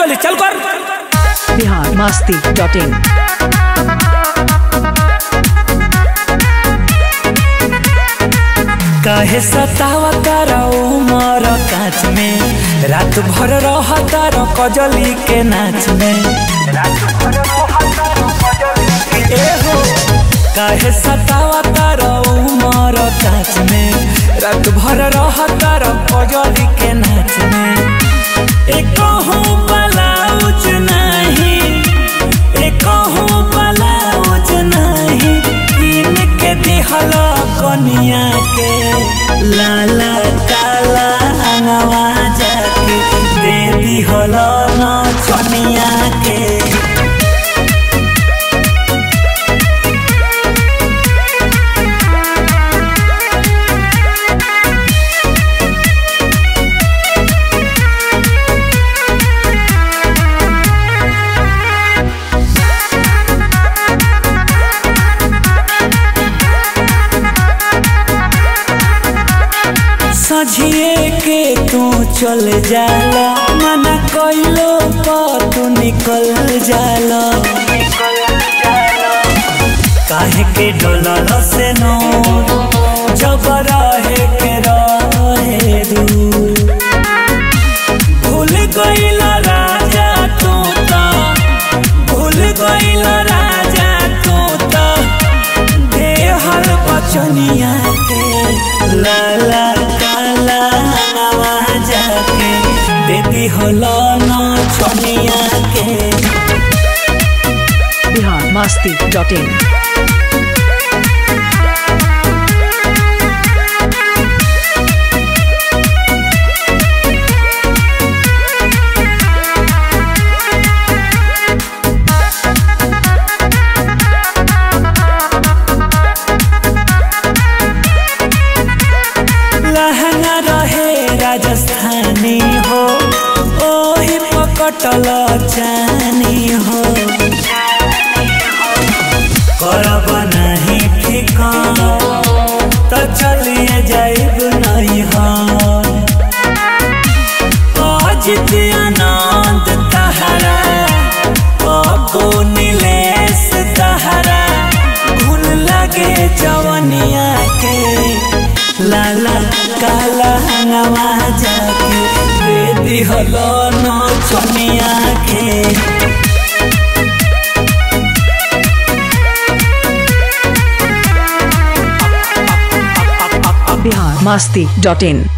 चली चल कर बिहार मस्ती डॉट इन काहे सतावा तारा उमर काच में रात भर रह तारा कजली के नाच में ए हो काहे सतावा तारा उमर काच में रात भर रह तारा कजली के नाच में एक ब्लाउज नहीं एक ब्लाउज नहीं किन के दिहल कनिया के लाला काला अंगवा जाके दे दिहल न छनिया के सझिए के तू चल जाला मना कइलो पर तू निकल जाला काहे के डोलल से नो जब रहे के रहे दूर भूल गइल राजा तू त भूल गइल राजा तू त देहर बचनिया के लाला काला नवा जाके दीदी होलो न छनिया के बिहार मस्ती डॉट इन लहंगा रहे राजस्थानी हो ओही पकटल जानी हो करब नहीं ठिका तो चलिए जाइब नहीं हो अजित आनंद तहरा पप्पू नीलेश तहरा घुन लगे जवनिया के लाला काला हंगवा जाके दे दिहलो न छनिया के बिहार मस्ती डॉट इन